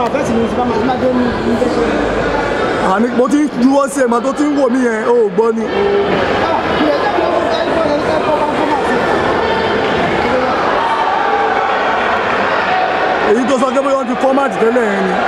máa fẹ́ sí ní ìsìnkú máa máa dé ní ní tẹ́sán. àní mo ti ń juwọ́ sí ẹ̀ mà tó ti ń wò mí yẹn o ò gbọ́ ni. èyí tó sọ pé bóyá wọ́n ti fọ́mátì tẹ́lẹ̀ yẹn ni.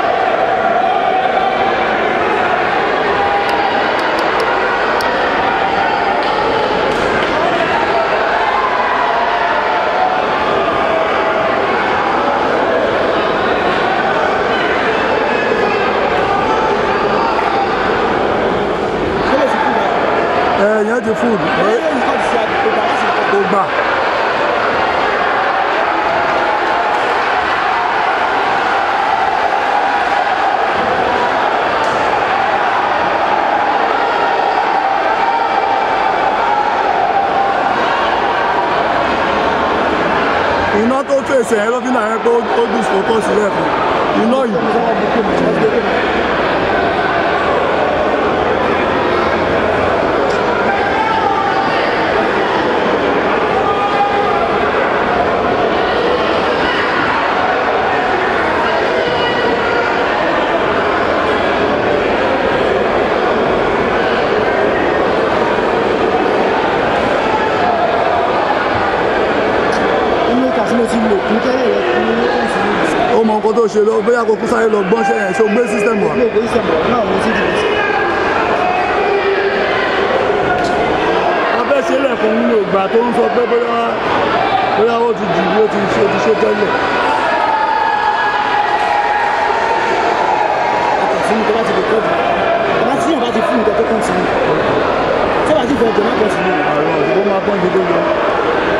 ẹ yẹn ti fúdù ẹ kò gbà. iná tó fèsì ẹ̀ ló fi náà yẹ pé ó dùn fòkó sílẹ̀ fún iná yìí. Inú ìka tí mo ti lò kún tẹ́lẹ̀ rẹ̀ fún ní ẹ̀sìn ní ìsìn. ó mọ nǹkan tó ṣe lọ bóyá kó kú sáré lọ gbọ́nṣẹ́ yẹn ṣó gbé sísítẹ̀mù wa. Ilé ìgbé ìṣẹ̀mọ̀ náà mo ti dìbò sí. abẹ́ ṣe lẹ́kùn nínú ìgbà tó ń sọ pé bóyá bóyá ó ti jù ó ti ṣe ti ṣe tẹ́lẹ̀. Àkàtì ní tó bá ti lè kọ́ọ̀dù. Bàbá tí yàn bá ti fún nǹkan tó kàn sí ní. Tí wàá ti fẹ́ jẹ má kàn sí ní. àwọn òṣèlú máa pọ́n gidi lọ.